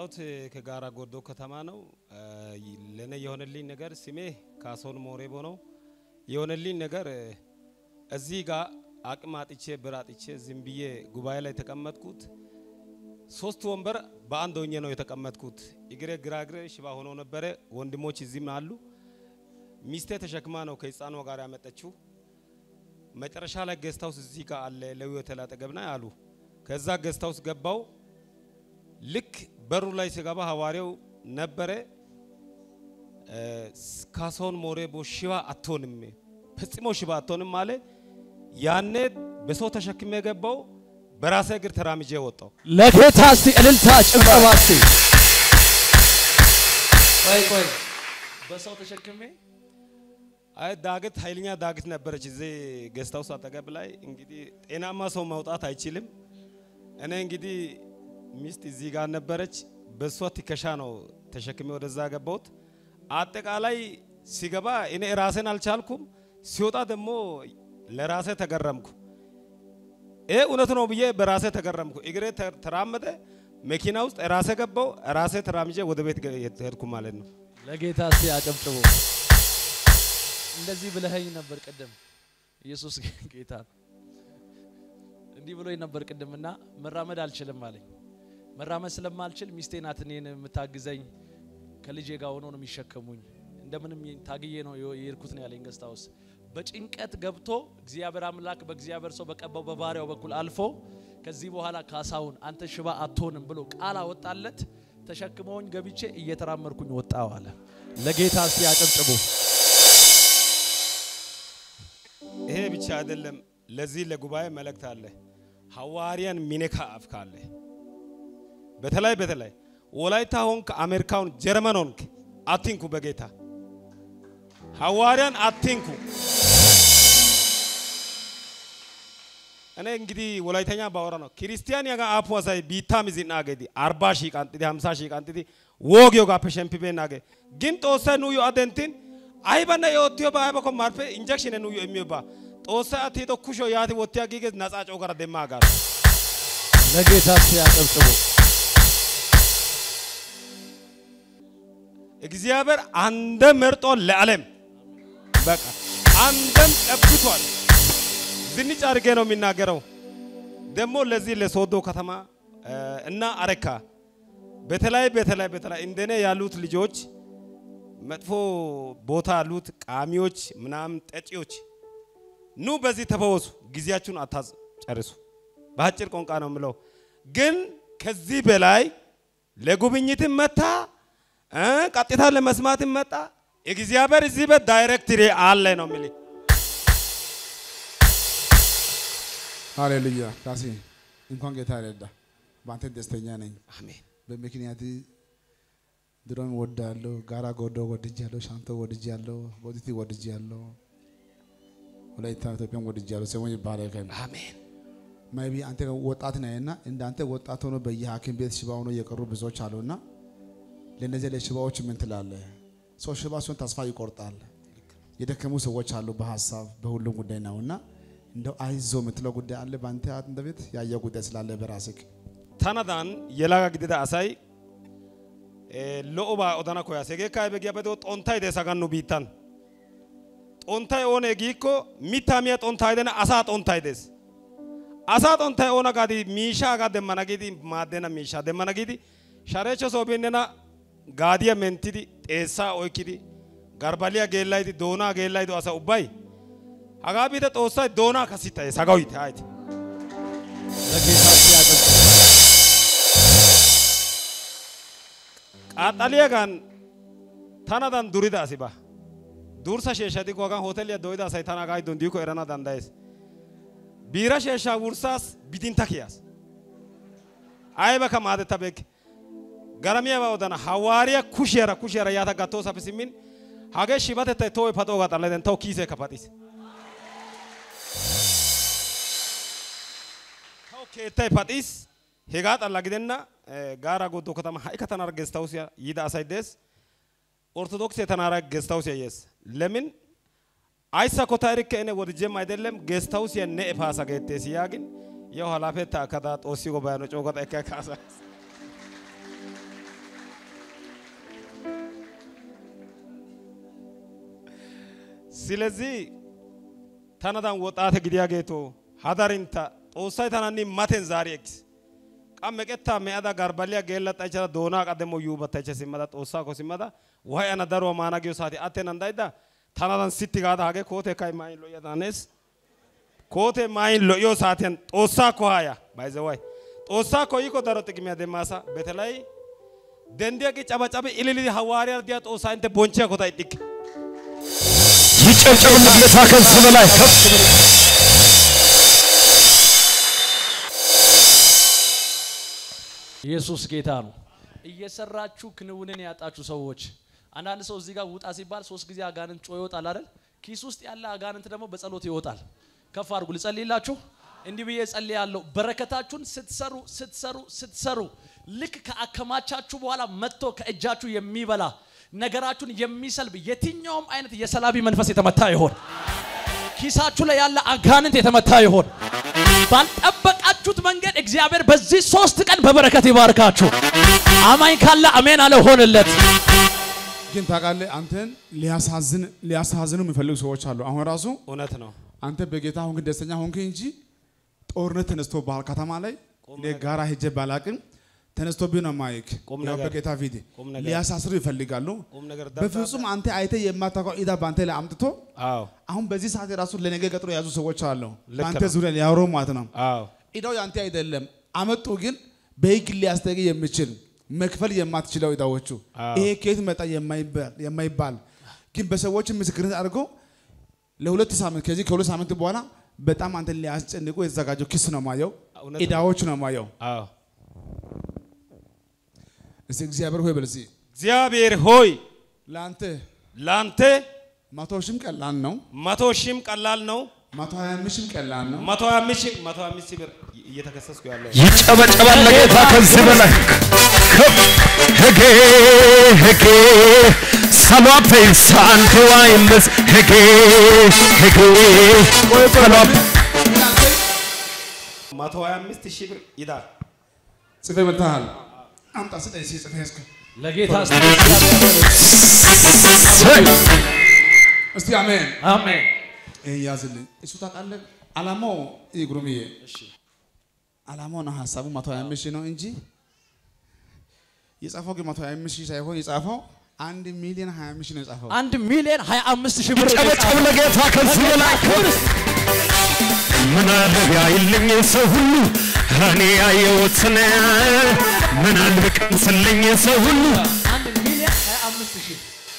የመጣሁት ከጋራ ጎርዶ ከተማ ነው። ለእኔ የሆነልኝ ነገር ስሜ ካሶን ሞሬቦ ነው። የሆነልኝ ነገር እዚህ ጋር አቅም አጥቼ ብር አጥቼ ዝም ብዬ ጉባኤ ላይ የተቀመጥኩት ሶስት ወንበር በአንድ ሆኜ ነው የተቀመጥኩት። እግሬ ግራግሬ ሽባ ሆኖ ነበረ። ወንድሞች እዚህም አሉ። ሚስቴ ተሸክማ ነው ከህፃኗ ጋር ያመጠችው። መጨረሻ ላይ ጌስት ሃውስ እዚህ ጋር አለ ለዊ ሆቴል አጠገብና አሉ። ከዛ ጌስት ሃውስ ገባው። ልክ በሩ ላይ ስገባ ሐዋርያው ነበረ። ካሶን ሞሬቦ ሽባ አትሆንም፣ ፈጽሞ ሽባ አትሆንም አለ። ያኔ በሰው ተሸክሜ የገባው በራሴ እግር ተራምጄ ወጣው። ለጌታ እስቲ እልልታ ጭብጨባ እስቲ ቆይ ቆይ በሰው ተሸክሜ አይ ዳገት ኃይለኛ ዳገት ነበረች እዚህ ጌስት ሃውስ አጠገብ ላይ። እንግዲህ ጤናማ ሰው መውጣት አይችልም። እኔ እንግዲህ ሚስት እዚህ ጋር ነበረች። በሷ ትከሻ ነው ተሸክሜ ወደዛ ገባሁት። አጠቃላይ ሲገባ እኔ ራሴን አልቻልኩም። ሲወጣ ደግሞ ለራሴ ተገረምኩ። ይሄ እውነት ነው ብዬ በራሴ ተገረምኩ። እግሬ ተራመደ። መኪና ውስጥ ራሴ ገባው። ራሴ ተራምጄ ወደ ቤት ሄድኩ ማለት ነው። ለጌታ እስቲ አጨብጭቡ። እንደዚህ ብለኸኝ ነበር ቅድም። ኢየሱስ ጌታ ነው። እንዲህ ብሎኝ ነበር ቅድምና መራመድ አልችልም አለኝ። መራመድ ስለማልችል ሚስቴ ናት እኔን የምታግዘኝ። ከልጄ ጋር ሆኖ ነው የሚሸከሙኝ። እንደምንም ታግዬ ነው የሄድኩት ነው ያለኝ ገስት ሃውስ። በጭንቀት ገብቶ እግዚአብሔር አምላክ በእግዚአብሔር ሰው በቀባው በባሪያው በኩል አልፎ ከዚህ በኋላ ካሳሁን አንተ ሽባ አትሆንም ብሎ ቃል አወጣለት። ተሸክመውኝ ገብቼ እየተራመድኩኝ ወጣው አለ። ለጌታ እስቲ አጨብጭቡ። ይሄ ብቻ አይደለም። ለዚህ ለጉባኤ መልእክት አለ። ሐዋርያን ሚነካ አፍ ካለ በተለይ በተለይ ወላይታ ሆንክ፣ አሜሪካ ሆንክ፣ ጀርመን ሆንክ አትንኩ። በጌታ ሐዋርያን አትንኩ። እኔ እንግዲህ ወላይተኛ ባወራ ነው ክርስቲያን ያጋ አፑ አሳይ ቢታ ሚዝና ገዲ 40 ሺህ ቃንጥዲ 50 ሺህ ቃንጥዲ ወግ ዮጋ ፐሸምፒ ናገ ግን ጦሰ ኑዩ አደንቲን አይበነ የወትዮ ባይበኮ ማርፌ ኢንጀክሽን ኑዩ የሚባ ጦሰ አትሄዶ ኩሾ ያቲ ወትያ ጊዜ ነጻ ጮገራ ደማ ጋር ለጌታ እስቲ አጨብጭቡ። እግዚአብሔር አንድም መርጦ ለዓለም በቃ አንድም ቀብቷል። ዝንጭ አድርጌ ነው የሚናገረው። ደግሞ ለዚህ ለሶዶ ከተማ እና አረካ በተለይ በተለይ በተለይ እንደኔ ያሉት ልጆች መጥፎ ቦታ ያሉት ቃሚዎች ምናምን ጠጪዎች ኑ በዚህ ተፈወሱ። ጊዜያችሁን አታጨርሱ። በአጭር ቋንቋ ነው የምለው። ግን ከዚህ በላይ ለጉብኝትም መታ ቀጥታ ለመስማትም መጣ። እግዚአብሔር እዚህ ቤት ዳይሬክትሪ አለ ነው የሚል ሃሌሉያ ካሴ እንኳን ጌታ ረዳ። በአንተ ደስተኛ ነኝ። አሜን። በምክንያት ድሮም ወዳለሁ፣ ጋራ ጎዶ ወድጃለሁ፣ ሻንቶ ወድጃለሁ፣ ቦዲቲ ወድጃለሁ፣ ወላይታ ኢትዮጵያን ወድጃለሁ። ስሙ ይባረክ። አሜን። ማይቢ አንተ ወጣት ነህና እንዳንተ ወጣት ሆኖ በየሐኪም ቤት ሽባ ሆኖ የቀሩ ብዙዎች አሉና ለእነዚህ ለሽባዎች ምን ትላለህ? ሰው ሽባ ሲሆን ተስፋ ይቆርጣል። የደከሙ ሰዎች አሉ በሀሳብ በሁሉም ጉዳይ ነውና እንደው አይዞ የምትለው ጉዳይ አለ በአንተ እንደ ቤት ያየው ጉዳይ ስላለ በራስህ tanadan yelaga gidida asay lo'obaa odana koyaas hegeekka aybe giyaaba gido xonttay dees hagan nu biittan xonttay oonee giikko mittaa miya xonttay gidenna asaa xonttay dees asaa xonttay oona gaadi miishshaagaa demmana giidi maaddenna miishshaa demmana giidi shareechcho soo bin nena gaadiya menttidi xeessaa oykkidi garbaliya geellayidi doonaa geellayido asa ubbay hagaa biite xoossay doonaa kasittayees hagawite hayte ለጌታ እስቲ አጨብጭቡ። qaxxaliyaagan tanadan durida asi ba dursa sheeshsha dikko hagan hooteliya doyida asay tana hagaa giddon diikko erana danddayees biira sheeshshaa wurssaas bidinta kiyaas aybakka maadettabeekke garamiyaaba odana hawaariya kushiyaara kushiyaara yaata gattoosappe simmin hagee shibatettay tohoy paxoogaa xalleden tawu kiiseekka paxiis tawu keettay paxiis hegaa xalla gidenna gaara goddo katama ha''ikka tanaara gestawusiya yiida asay dees ኦርቶዶክስ ተናራ ጌስት ሃውስ ያየስ ለምን አይሳኮ ታሪክ እኔ ወድጄም አይደለም ጌስት ሃውስ የነ ኤፋሳ ጌቴስ ያግን የው ኃላፊት አከዳ ጦሲ ጎባያኖ ጮገጣ ከካሳ ስለዚህ tanadan woxaate gidiyaageeto hadarintta xoossay tananni maten zaari ekkis qa meqettaa me'ada garbaliyaa geellaxxaychada doonaa qa demmo yuubattaycha simmada xoossaakko simmada way ana daruwaa maana giyo saate attenan daydda tanadan sitti gaada hagee kootee kay maayin lo'iya daanees kootee maayin lo'iyo saatiyan xoossaakko haaya bayzeway xoossaakko yiikko daro xiqimiyaa demmaasa betelay dendiyaaqi cabacabi ililidi hawaariyaara diya xoossaa intte bonchchiyaakko ta ixxikke ይጨብጨብለት ጌታ ከዚህ በላይ ከፍ ብሎ ኢየሱስ ጌታ ነው። እየሰራችሁ ክንውንን ያጣችሁ ሰዎች፣ አንዳንድ ሰው እዚህ ጋር ውጣ ሲባል ሶስት ጊዜ አጋንንት ጮ ይወጣል አይደል? ኪስ ውስጥ ያለ አጋንንት ደግሞ በጸሎት ይወጣል። ከፍ አድርጉ። ልጸልይላችሁ። እንዲህ ብዬ ጸልያለሁ። በረከታችሁን ስትሰሩ ስትሰሩ ስትሰሩ ልክ ከአከማቻችሁ በኋላ መጥቶ ከእጃችሁ የሚበላ ነገራችሁን የሚሰልብ የትኛውም አይነት የሰላቢ መንፈስ የተመታ ይሆን። ኪሳችሁ ላይ ያለ አጋንንት የተመታ ይሆን። ባልጠበቃችሁት መንገድ እግዚአብሔር በዚህ ሶስት ቀን በበረከት ይባርካችሁ። አማኝ ካለ አሜን አለ ሆንለት። ግን ታውቃለህ አንተን ሊያሳዝን ሊያሳዝኑ የሚፈልጉ ሰዎች አሉ። አሁን ራሱ እውነት ነው። አንተ በጌታ ሆንክ ደስተኛ ሆንክ እንጂ ጦርነት ተነስቶ ባህል ከተማ ላይ እኔ ጋራ ሄጄ ባላቅም ተነስቶ ቢሆን ማይክ ቁም ያው ነገር። በጌታ ፊት ቁም ነገር። ሊያሳስሩ ይፈልጋሉ። ቁም ነገር በፍጹም አንተ አይተ የማታውቀው ኢዳ በአንተ ላይ አምጥቶ አዎ አሁን በዚህ ሰዓት ራሱ ለነገ ቀጥሮ የያዙ ሰዎች አሉ። ልክ በአንተ ነው። ዙሪያ ሊያወሩ ማለት ነው። አዎ ኢዳው ያንተ አይደለም። አመጡ ግን በህግ ሊያስጠይቅ የሚችል መክፈል የማትችለው ኢዳዎቹ አዎ። ይሄ ከየት መጣ የማይባል የማይባል ግን በሰዎች ምስክርነት አድርጎ ለሁለት ሳምንት ከዚህ ከሁለት ሳምንት በኋላ በጣም አንተን ሊያስጨንቁ የተዘጋጀው ክስ ነው ማየው፣ እውነት ነው። ኢዳዎች ነው ማየው። አዎ እስቲ እግዚአብሔር ሆይ በል እስቲ እግዚአብሔር ሆይ ለአንተ ላንተ መቶ ሺህም ቀላል ነው፣ መቶ ሺህም ቀላል ነው። መቶ ሀያ አምስት ሺህም ቀላል ነው። መቶ ሀያ አምስት ሺህ መቶ ሀያ አምስት ሺህ ብር እየተከሰስኩ ያለው ይጨበጨባል ለጌታ ከዚህ በላይ ከፍ ህጌ ህጌ ሰሏ ፔንሳንት ዋይምስ ህጌ ህጌ ሰሏ መቶ ሀያ አምስት ሺህ ብር ይዳል። ጽፌ መጥተሃል። አምጣ ስጠኝ እስኪ ጽፌ እስኪ ለጌታ ሰይ እስቲ አሜን። አሜን። ይሄን ያዝልኝ። እሱ ታውቃለህ አላማው ይህ ጉሩምዬ አላማው ነው ሀሳቡ መቶ ሀያ አምስት ሺህ ነው እንጂ የጻፈው ግን መቶ ሀያ አምስት ሺህ ሳይሆን የጻፈው አንድ ሚሊዮን ሀያ አምስት ሺህ ነው የጻፈው። አንድ ሚሊዮን 25 ሺህ ብር ይጨበጨብ ለጌታ ከዚህ በላይ ከፍ ምን አለ ቢያይልኝ ሰው ሁሉ እኔ ያየሁትን ምን አለ ቢቀምስልኝ ሰው ሁሉ አንድ ሚሊዮን 25 ሺህ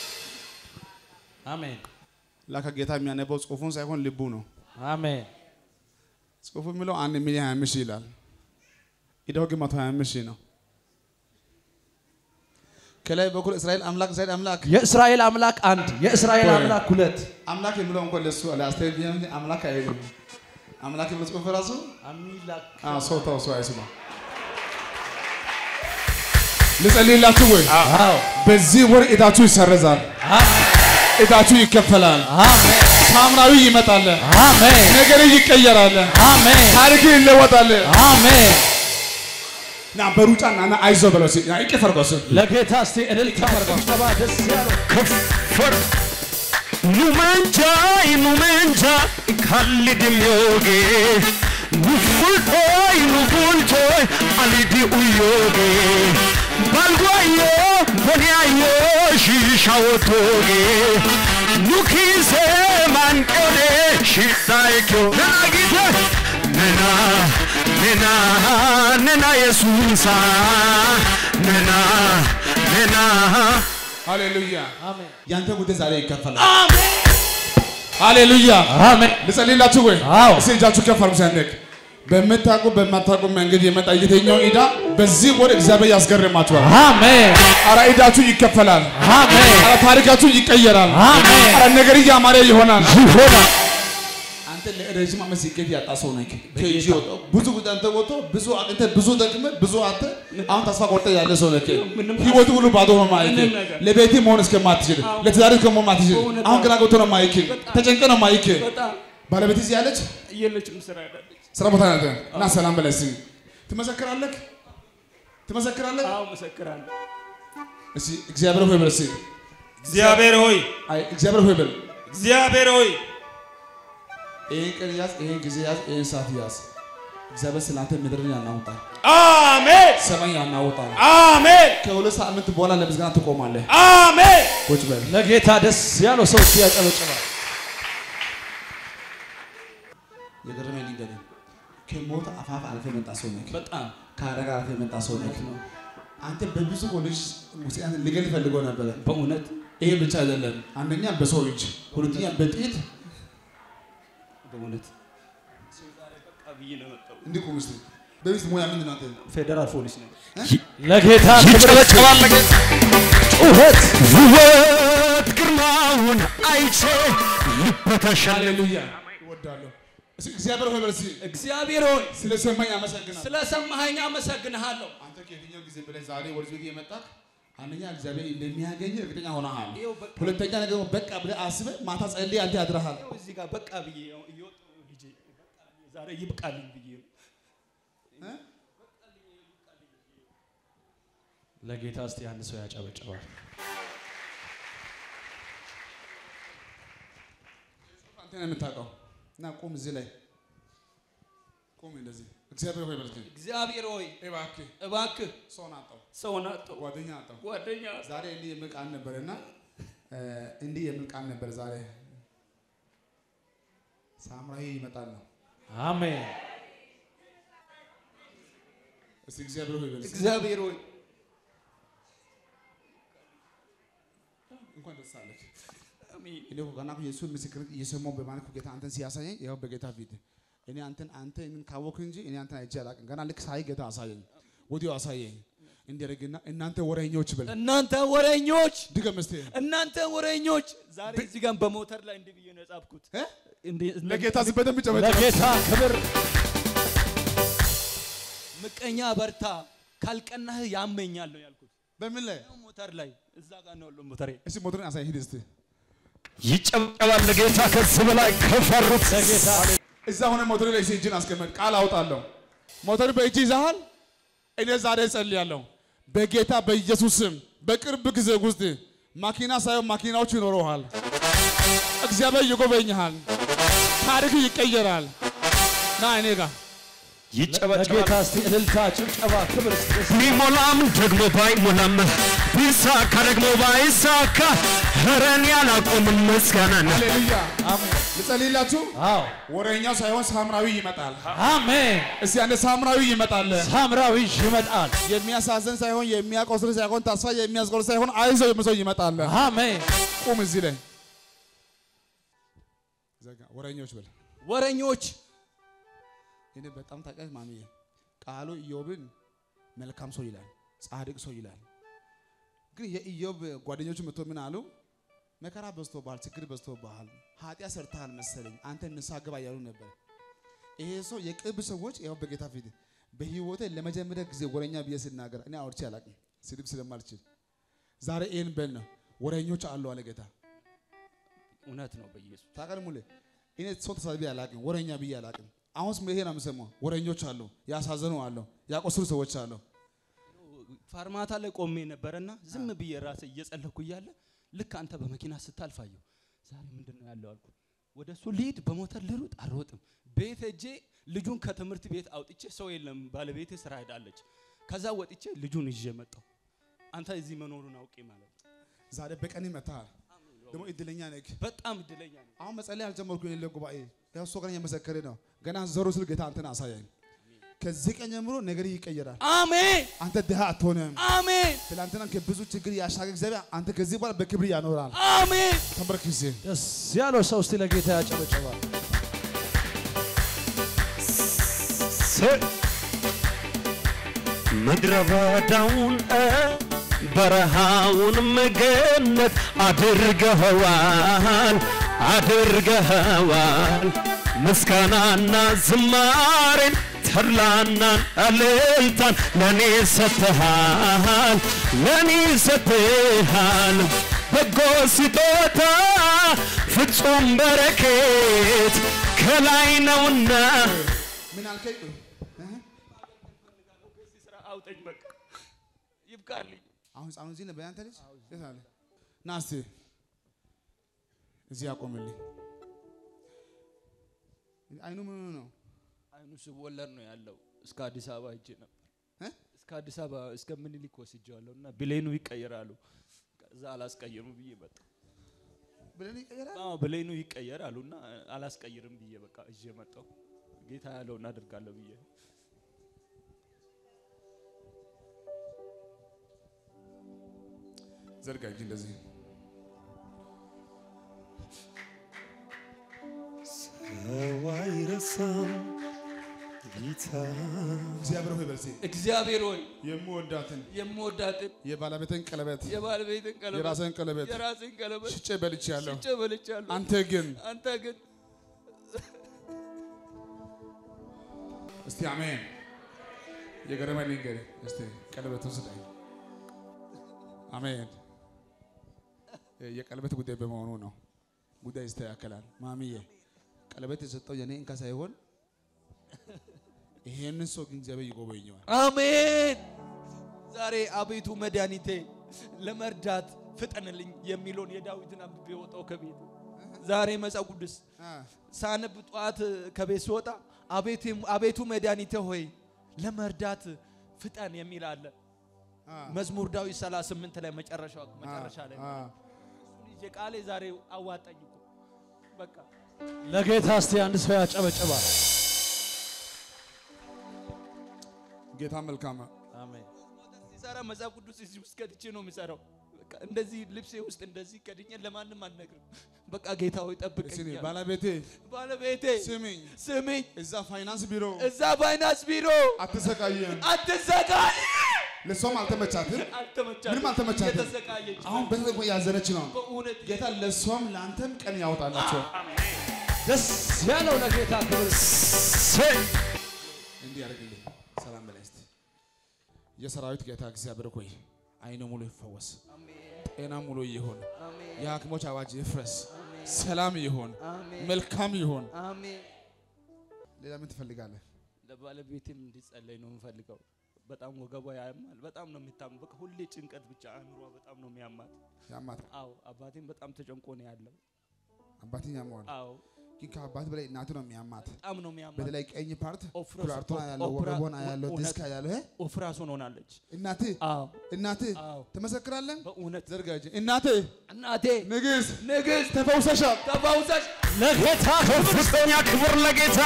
አሜን ላከ ጌታ የሚያነበው ጽሁፉን ሳይሆን ልቡ ነው። አሜን ጽሁፉ የሚለው አንድ ሚሊዮን ሀያ አምስት ሺህ ይላል። ኢዳው ግን መቶ ሀያ አምስት ሺህ ነው። ከላይ በኩል እስራኤል አምላክ እስራኤል አምላክ የእስራኤል አምላክ አንድ የእስራኤል ቆይ። አምላክ ሁለት አምላክ የሚለው እንኳን ለሱ ለአስተያየት ቢሆን እንጂ አምላክ አይልም። አምላክ የሚለው ጽሁፍ ራሱ አሚላክ አዎ፣ ሰው ተው ሰው አይስማ። ልጸልይላችሁ ወይ? አዎ በዚህ ወር እዳችሁ ይሰረዛል፣ እዳችሁ ይከፈላል፣ አሜን ሳምራዊ ይመጣል፣ አሜን ነገር ይቀየራል፣ አሜን ታሪክ ይለወጣል። አሜን ና በሩጫ ና ና አይዞ በለው እስኪ ና ይቅር አድርገው እስኪ። ለጌታ እስቲ እልልታ ጭብጨባ ደስ ያለው ከፈር ኑመንጃይ ኑመንጃ ካልድምዮጌ ኑፉልቶይ ኑፉልቶይ አሊዲ ኡዮጌ ባልጓዮ ቦንያዮ ሺሻወቶጌ ኑኪሴ ማንቆዴ ሽጣይክዮ ናጊተ ነና ነና ነና የሱሳ ነና ነና ሃሌሉያ አሜን ያንተ ጉዳይ ዛሬ ይከፈላል። ሃሌሉያ አሜን ልጸልይላችሁ ወይ? አዎ። እስኪ እጃችሁ ከፍ አድርጉ ሰንደቅ በምታውቁ በማታውቁ መንገድ የመጣ የትኛው ዕዳ በዚህ ወር እግዚአብሔር ያስገርማችኋል። አሜን አረ ዕዳችሁ ይከፈላል። አሜን አረ ታሪካችሁ ይቀየራል። አሜን አረ ነገር እያማረ ይሆናል። ይሆናል አንተ ለረጅም ዓመት ስኬት ያጣ ሰው ነህ። ከእጅ ወጣ ብዙ ጉዳይ አንተ ወጥቶ ብዙ አንተ ብዙ ደክመህ ብዙ አንተ አሁን ተስፋ ቆርጠህ ያለ ሰው ነህ። ህይወቱ ሁሉ ባዶ ነው ማይክ ለቤት መሆን እስከማትችል ለትዳር እስከመሆን ማትችል አሁን ግራ ገብቶ ነው ማይክ ተጨንቀ ነው ማይክ ባለቤት እዚህ ያለች የለችም ስራ ያዳለች። ስራ ቦታ ናት እና ሰላም በላይ እስኪ ትመሰክራለህ ትመሰክራለህ አዎ መሰክራለሁ። እስኪ እግዚአብሔር ሆይ በል እስኪ እግዚአብሔር ሆይ አይ እግዚአብሔር ሆይ በል እግዚአብሔር ሆይ ይህን ቀን ያዝ፣ ይህን ጊዜ ያዝ፣ ይህን ሰዓት ያዝ። እግዚአብሔር ስላንተ ምድርን ያናውጣል፣ አሜን ሰማይ ያናውጣል። አሜን ከሁለት ሳምንት በኋላ ለምስጋና ትቆማለህ። አሜን ቁጭ በል። ለጌታ ደስ ያለው ሰው እስቲ ያጨበጭባል። የገረመኝ ልንገርህ፣ ከሞት አፋፍ አልፈህ የመጣ ሰው ነህ። በጣም ከአደጋ አልፈህ የመጣ ሰው ነህ። አንተ በብዙ ወንዶች ውስጥ ሊገል ፈልገው ነበረ። በእውነት ይሄ ብቻ አይደለም። አንደኛ በሰው እጅ፣ ሁለተኛ በጥይት በእውነት እንዲህ ቁም እስቲ። በሚስት ሙያ ምንድን ነው አንተ? ፌዴራል ፖሊስ ነው። ለጌታ ክብር ይጨበጨባል ለጌታ ጩኸት ውበት ግርማውን አይቼ ልበተሻለ ሃሌሉያ እወዳለሁ። እስኪ እግዚአብሔር ሆይ በል እስኪ እግዚአብሔር ሆይ ስለሰማኝ አመሰግናለሁ። ስለሰማኸኝ አመሰግንሃለሁ። አንተ ከየትኛው ጊዜ በላይ ዛሬ ወደዚህ ቤት የመጣህ አንደኛ እግዚአብሔር እንደሚያገኝ እርግጠኛ ሆነሃል። ይኸው በቃ ሁለተኛ ነገር ደግሞ በቃ ብለህ አስበህ ማታ ጸልይ አንተ ያድረሃል። ይኸው እዚህ ጋር በቃ ብዬ እየወጣሁ ነው ልጄ በቃ ብዬ ዛሬ ይብቃልኝ ብዬ ነው። ለጌታ እስቲ አንድ ሰው ያጨበጭባል። አንተ ነው የምታውቀው። እና ቁም እዚህ ላይ ቁም እንደዚህ። እግዚአብሔር ሆይ በል እስኪ እግዚአብሔር ሆይ እባክህ እባክህ ሰውን አጣው፣ ሰውን አጣሁ፣ ጓደኛ አጣው። ጓደኛ ዛሬ እንዲህ የሚል ቃል ነበርና እ እንዲህ የሚል ቃል ነበር ዛሬ ሳምራዊ ይመጣል ነው። አሜን። እስቲ እግዚአብሔር ሆይ በል እስኪ እግዚአብሔር ሆይ እንኳን ደስ አለህ። አሜን። እኔ እኮ ገና እኮ የእሱን ምስክርነት እየሰማሁ በማለት እኮ ጌታ አንተን ሲያሳየኝ ይኸው በጌታ ፊት እኔ አንተን አንተ እኔን ካወቅህ እንጂ እኔ አንተን አይቼ አላውቅም። ገና ልክ ሳይ ጌታ አሳየኝ፣ ወዲያው አሳየኝ። እንዲያደርግና እናንተ ወሬኞች በል እናንተ ወሬኞች ድገም እስቲ እናንተ ወሬኞች ዛሬ እዚህ ጋር በሞተር ላይ እንዲህ ብዬ ነው የጻፍኩት። እ? እንዲህ ለጌታ ስም በደንብ ጨበጭብ። ለጌታ ክብር ምቀኛ በርታ፣ ካልቀናህ ያመኛል ነው ያልኩት። በምን ላይ ሞተር ላይ እዛ ጋር ነው ያለው ሞተሬ። እስቲ ሞተርን አሳይ፣ ሂድ እስቲ ይጨበጨባል ለጌታ ከዚህ በላይ ከፈሩት ለጌታ እዛ ሆነ ሞተር ላይ እስቲ እጅን አስቀመጥ፣ ቃል አውጣለሁ። ሞተር በእጅ ይዘሃል። እኔ ዛሬ ጸልያለሁ በጌታ በኢየሱስ ስም በቅርብ ጊዜ ውስጥ ማኪና ሳይሆን ማኪናዎች ይኖረዋል። እግዚአብሔር ይጎበኝሃል። ታሪክ ይቀየራል። ና እኔ ጋር ይጨበጨባል ለጌታ እስቲ እልልታ፣ ጭብጨባ፣ ክብር እስቲ ደስ ቢሞላም ደግሞ ባይሞላም ቢሳካ ደግሞ ባይሳካ ኧረን ያላቆምን ምስጋናን ሃሌሉያ። አሜን። ልጸልይላችሁ። አዎ ወሬኛው ሳይሆን ሳምራዊ ይመጣል። አሜን። እስቲ አንድ ሳምራዊ ይመጣል። ሳምራዊ ይመጣል። የሚያሳዝን ሳይሆን የሚያቆስል ሳይሆን ተስፋ የሚያስቆርጥ ሳይሆን አይዞ የምሰው ይመጣል። አሜን። ቁም እዚህ ላይ ዘጋ። ወሬኞች በል ወሬኞች እኔ በጣም ታውቃለህ ማሚዬ፣ ቃሉ ኢዮብን መልካም ሰው ይላል፣ ጻድቅ ሰው ይላል። ግን የኢዮብ ጓደኞቹ መጥቶ ምን አሉ? መከራ በዝቶብሃል፣ ችግር በዝቶብሃል፣ ኃጢአት ሰርተሃል መሰለኝ አንተ ንስሐ ግባ እያሉ ነበር። ይሄ ሰው የቅርብ ሰዎች ያው በጌታ ፊት በህይወቴ ለመጀመሪያ ጊዜ ወረኛ ብዬ ስናገር እኔ አውርቼ አላውቅም፣ ስድብ ስለማልችል ዛሬ ይህን በል ነው ወረኞች አሉ አለ ጌታ። እውነት ነው በኢየሱስ ታውቃለህ ሙሌ እኔ ሰው ተሳድቤ አላውቅም፣ ወረኛ ብዬ አላውቅም። አሁን ስም ይሄ ነው የምሰማው። ወረኞች አሉ፣ ያሳዘኑ አሉ፣ ያቆስሉ ሰዎች አሉ። ፋርማታ ላይ ቆሜ ነበረና ዝም ብዬ ራሴ እየጸለኩ እያለ ልክ አንተ በመኪና ስታልፋየሁ ዛሬ ምንድን ነው ያለው አልኩ። ወደ እሱ ልሂድ በሞተር ልሩጥ አልሮጥም። ቤት ሄጄ ልጁን ከትምህርት ቤት አውጥቼ ሰው የለም ባለቤቴ ስራ ሄዳለች። ከዛ ወጥቼ ልጁን ይዤ መጣሁ። አንተ እዚህ መኖሩን አውቄ ማለት ነው። ዛሬ በቀን ይመታል። ደግሞ እድለኛ ነህ። በጣም እድለኛ ነኝ። አሁን መጸለይ አልጀመርኩም። የሌለ ጉባኤ ያው እሱ ቀን እየመሰከረ ነው። ገና ዞሮ ስል ጌታ አንተን አሳያኝ። ከዚህ ቀን ጀምሮ ነገር ይቀየራል። አሜን አንተ ድሃ አትሆንም። አሜን ትላንትና ከብዙ ችግር ያሻገር እግዚአብሔር አንተ ከዚህ በኋላ በክብር ያኖራል። አሜን። ተንበርክ ጊዜ ደስ ያለው ሰው እስቲ ለጌታ ያጨበጨባል። ምድረ በዳውን በረሃውን ገነት አድርገኸዋል አድርገኸዋል ምስጋናና ዝማሬን ተድላና እልልታን ለኔ ሰጥተሃል ለኔ ሰጥተሃል በጎ ስጦታ ፍጹም በረከት ከላይ ነውና ምን አልከኝ? እህ? ከዚህ ስራ አውጠኝ በቃ ይብቃልኝ። አሁን ህፃኑ እዚህ ነበር ያንተ ልጅ የት አለ? ና እስቲ እዚህ አቆምልኝ። አይኑ ምን ሆኖ ነው? አይኑ ስወለድ ነው ያለው። እስከ አዲስ አበባ ሄጄ ነበር። እ? እስከ አዲስ አበባ እስከ ምኒልክ ወስጄዋለሁ እና ብሌኑ ይቀየራሉ። ከዛ አላስቀይርም ብዬ መጣ። ብለን ይቀየራል። አዎ ብሌኑ ይቀየራሉ እና አላስቀይርም ብዬ በቃ እዤ መጣሁ። ጌታ ያለውን አድርጋለሁ ብዬ ዘርጋ እጅ እንደዚህ ሰው አይረሳም ጌታ እግዚአብሔር ሆይ በርሴ እግዚአብሔር ሆይ የምወዳትን የምወዳትን የባለቤትን ቀለበት የባለቤትን ቀለበት የራስን ቀለበት የራስን ቀለበት ሽጬ በልቼያለሁ። ሽጬ በልቻለሁ። አንተ ግን አንተ ግን እስቲ አሜን። የገረመኝ ልንገር እስቲ ቀለበቱን ስጠኝ። አሜን። የቀለበት ጉዳይ በመሆኑ ነው። ጉዳይ ይስተካከላል። ማሚዬ ቀለበት የሰጠው የኔ እንካ ሳይሆን ይሄንን ሰው ግን እግዚአብሔር ይጎበኘዋል። አሜን። ዛሬ አቤቱ መድኃኒቴ ለመርዳት ፍጠንልኝ የሚለውን የዳዊትን አንብቤ ወጣው ከቤት ዛሬ መጽሐፍ ቅዱስ ሳነብ ጠዋት ከቤት ስወጣ አቤቱ- አቤቱ መድኃኒቴ ሆይ ለመርዳት ፍጠን የሚል አለ። መዝሙር ዳዊት 38 ላይ መጨረሻው መጨረሻ ላይ አ፣ እሱን ይዤ ቃሌ ዛሬ አዋጣኝ እኮ በቃ ለጌታ እስቲ አንድ ሰው ያጨበጭባል። ጌታ መልካም ነው። አሜን። ሲሰራ መጽሐፍ ቅዱስ እዚህ ውስጥ ከድቼ ነው የሚሰራው። በቃ እንደዚህ ልብሴ ውስጥ እንደዚህ ከድኜ ለማንም አልነግርም። በቃ ጌታ ሆይ እስቲ ጠብቀኝ። ባለቤቴ ባለቤቴ ስሚኝ፣ ስሚኝ፣ እዛ ፋይናንስ ቢሮ እዛ ፋይናንስ ቢሮ አትሰቃየም። አትዘጋይ። ለሷም አልተመቻትም፣ አልተመቻትም፣ ምንም አልተመቻትም። እየተሰቃየች ነው። አሁን በዚህ ቆይ ያዘነች ነው። በእውነት ጌታ ለሷም ለአንተም ቀን ያወጣላቸው። ደስ ያለው ለጌታ ክብር ሰይ እንዲህ ያደርግልኝ። ሰላም በላይ እስቲ የሰራዊት ጌታ እግዚአብሔር ሆይ አይኑ ሙሉ ይፈወስ፣ ጤና ሙሉ ይሁን፣ የሐኪሞች አዋጅ ይፍረስ፣ ሰላም ይሁን፣ መልካም ይሁን። አሜን። ሌላ ምን ትፈልጋለህ? ለባለቤቴም እንዲጸለይ ነው የምፈልገው። በጣም ወገቧ ያማል፣ በጣም ነው የሚታመው። በቃ ሁሌ ጭንቀት ብቻ አእምሯ በጣም ነው የሚያማት። ያማት አዎ አባቴም በጣም ተጨንቆ ነው ያለው። አባትን ያመዋል፣ አዎ ግን ከአባት በላይ እናቱ ነው የሚያማት። በጣም ነው የሚያማት። በተለይ ቀኝ ፓርት ኦፍራስ- ኩላርቶን ያለው ኦፕራ- ወገቧን ያለው እውነት- ዲስክ ያለው እ? ኦፍራሶን ሆናለች። እናት አዎ እናት አዎ ትመሰክራለን። በእውነት ዘርጋ እጅ እናቴ እናቴ ንግሥት ንግሥት ተፈውሰሻል። ተፈውሰሽ ለጌታ ከፍተኛ ክብር ለጌታ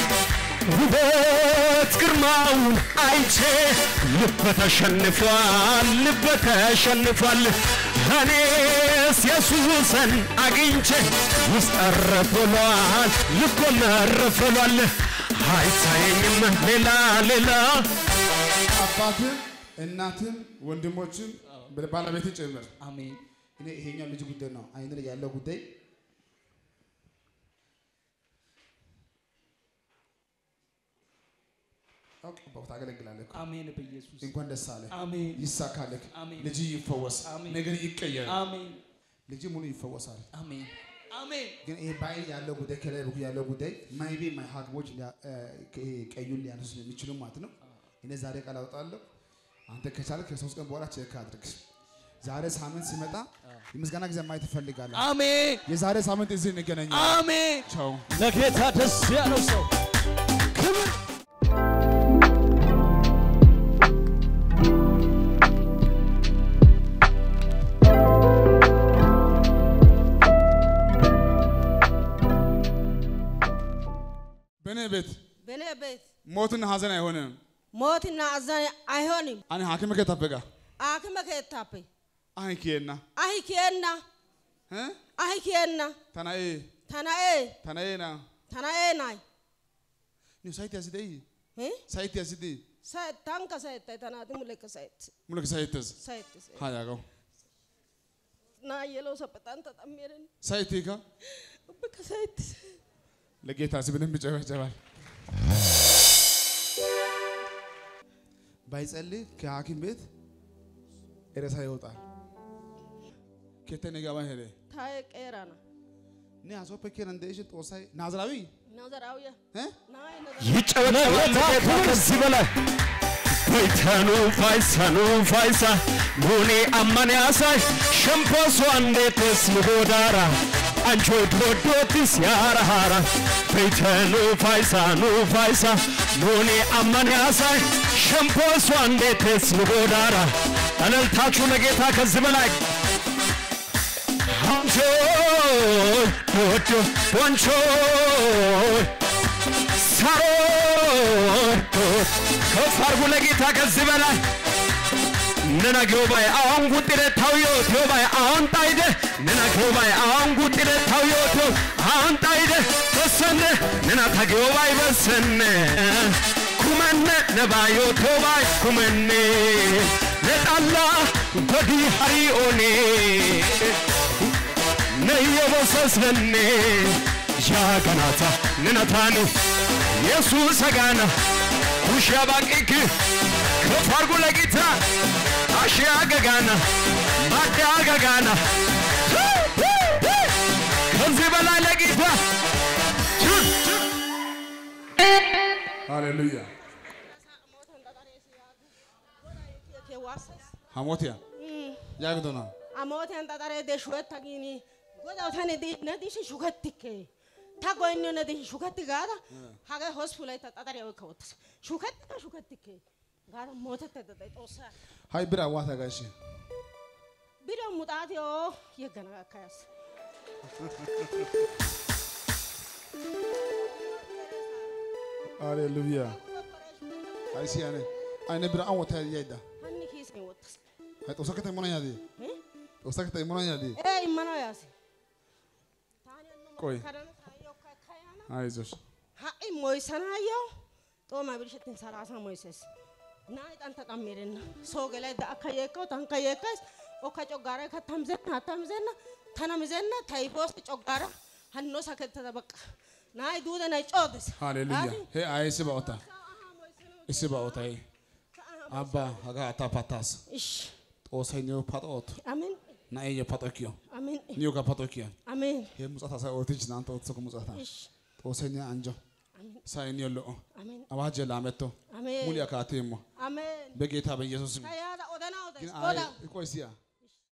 ውበት ግርማውን አይቼ ልበ ተሸንፏል፣ ልበ ተሸንፏል። እኔስ ኢየሱስን አግኝቼ ውስጥ እረፍ ብሏል፣ ልቦና እረፍ ብሏል። አይታየኝም ሌላ ሌላ አባትም እናትም ወንድሞችም ባለቤት ጭምር አሜን እኔ ይሄኛው ልጅ ጉዳይ ነው አይን ላይ ያለው ጉዳይ አውቀው ታገለግላለህ እኮ። አሜን በኢየሱስ እንኳን ደስ አለ አሜን ይሳካልህ አሜን። ልጅ ይፈወስ አሜን። ነገር ይቀየር አሜን ልጅ ሙሉ ይፈወሳል አሜን አሜን ግን ይሄ በአይን ያለው ጉዳይ ከላይ በኩል ያለው ጉዳይ ማይቤ ማይ ሀክሞች ሊያ- እ፣ ይሄ ቀዩን ሊያነሱ የሚችሉ ማለት ነው እኔ ዛሬ ቃል አውጣለሁ አንተ ከቻልክ ከሶስት ቀን በኋላ ቼክ አድርግ ዛሬ ሳምንት ሲመጣ የምስጋና ጊዜ ማየት ትፈልጋለህ አሜን የዛሬ ሳምንት እዚህ እንገናኛለን አሜን ቻው ለጌታ ደስ ያለው ሰው ክብር በእኔ ቤት በእኔ ቤት ሞትና ሀዘን አይሆንም ሞትና አዘን አይሆንም። አኔ ሀኪም ከታበጋ አክመ ከታፔ አይኪየና አሂ ኬና እ? አሂ ኬና ተናኤ ተናኤ ተናኤና ተናኤ ናይ ኒ ሳይት ያስደይ እ? ሳይት ያስደይ ሳይት ታንከ ሳይት ተናት ሙለከ ሳይት ሙልክ ሳይትዝ ሳይት ሃያጋው ና የለው ሰበጣን ተጠሜረን ሳይቲካ በከ ሳይት ለጌታ ስብንም ይጨበጨባል ባይጸልይ ከሐኪም ቤት ሬሳ ይወጣል ኬተን ገባ ሄደ ታየ ቀራና ኒ አሶ ፐኬን እንደሽ ጦሳይ ናዝራዊ ናዘራውያ እ? ናይ ይጨበጨባል ለጌታ ከዚህ በላይ በይተኑ ፋይሰኑ ፋይሳ ሙኒ አማን ያሳይ ሸምፖሱ አንዴትስ ምጎዳራ አንቾ ዶዶትስ ያራሃራ ቤተ ኑፋይሳ ኑፋይሳ ኑኒ አማንያሳ ሸምፖሷ እንዴትስ ንጎዳራ እልልታችሁ ለጌታ ከዚህ በላይ አንቾይ ዶዶ ወንቾይ ሳሮዶ ከፍ አርጉ ለጌታ ከዚህ በላይ nana gyobai awan gutire tawyo tyobai awan taide nana gyobai awan gutire tawyo tyo awan taide besenne nana ta gyobai besenne kumenne nabayo tyobai kumenne letalla godi hari one ነየበሰስነኔ ዣገናታ ንነታኑ ኢየሱስ ገና ኩሻ ባቂክ ከፍ አርጉ ለጌታ አሽያ ገጋና ማዳ ገጋና ከዚህ በላይ ለጌታ ሃሌሉያ ሐሞትያ ያግዶና Amooteen xaxaree dee shuketta giini godaw tani di ne dishi shukettikke ta goynniyo ne dishi shuketti gaada hagee hospitalayta xaxariya oykka wottas shukettika shukettikke gaada mootettedda day xoossaa ሃይ ብራ ዋታ ጋሽ biriyo muxaatiyo yeggana gakkayas ሃሌሉያ ሃይ ሲያኔ አይነ ብራ አን ወታ ያይዳ hanni kiisen wottas ሃይ ጦሳ ከተ ሞና ያዲ ጦሳ ከተ ሞና ያዲ ee immanaw yaasi taani hanno ቆይ kadana taayyokka kayana አይዞሽ ha'i moysanayyo xooma birshettin salaasa moyses na'ay xantta xammirenna soo gelayda akka yeekkawu tankka yeekkays okka coggaara ka tamzenna tamzenna tana mizenna tayfoos coggaara hanno sakettada baqqa na'ay duude nay coodes ሃሌሉያ ሄ አይ ሲባኦታ ሲባኦታ አባ ሀጋ አታ ፓታስ ish ጦሳይ ኒዮ ፓጦት amin ናኤ የፓጦኪዮ amin ኒዮ ጋ ፓጦኪዮ amin ሄ ሙጻታ ሳይ ኦርቲች ናንተ ኦትሰኩ ሙጻታ ish ጦሳይ ኒያ አንጆ amin ሳይ ኒዮ ሎኦ amin አዋጀ ላመቶ amin ሙሊያ ካቴሞ amin በጌታ በኢየሱስ ስም kayaada odana odes ግን አይ goda ቆይ ሲያ